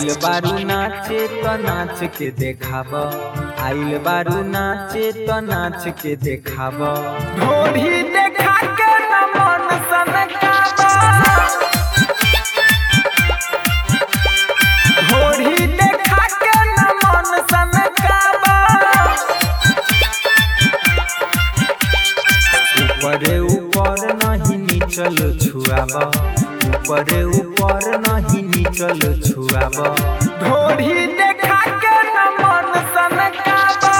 आइल बारू नाचे तो नाच के देखाब आइल बारू नाचे तो नाच के देखाब ढोढ़ी देखा के न मन सनकाबा ढोढ़ी देखा के न मन सनकाबा ऊपरे ऊपर नहीं नीचल छुआब ऊपरे ऊपर नहीं नीचल छुआब ढोढ़ी देखा के न मन सनकाबा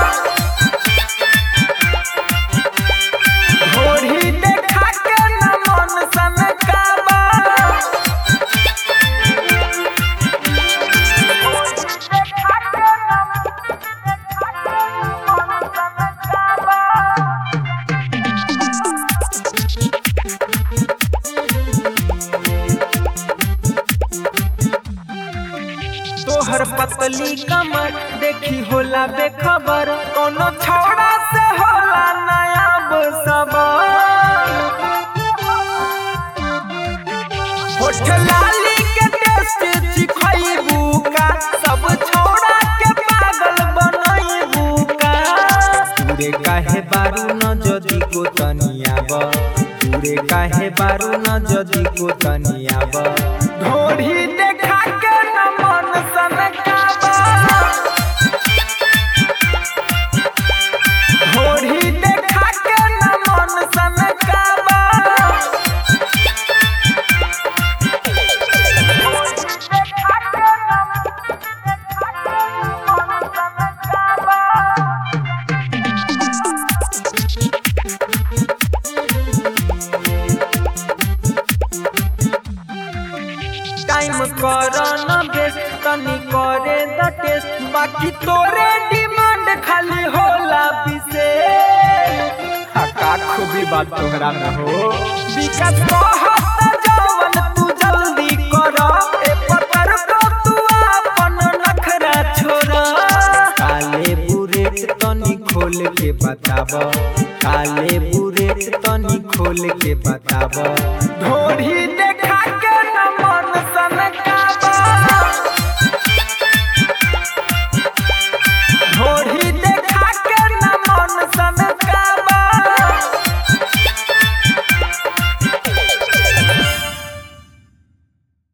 ढोढ़ी देखा के न मन सनकाबा तोहर पतली कमर देखी होला बेखबर कोनो छौड़ा से होला नायाब सबर होठ लाली के टेस्ट चिखैबू का सब छौड़ा के पागल बनैबू का पूरे काहे बारू न जदी को तनियाब पूरे काहे बारू न जदी को तनियाब ढोढ़ी देखा के न मन सनकाबा ढोढ़ी देखा के न मन सनकाबा टाइम कर न बेस्ट तनी करे द टेस्ट बाकी तोरे डिमांड खाली होला विशेष का खूबी बात तोहरा में हो विकास कहत जवन तू जल्दी कर ए पतर को तू अपन नखरा छोड़ काले बुरेट तनी खोल के बताब काले बुरेट तनी खोल के बताब ढोढ़ी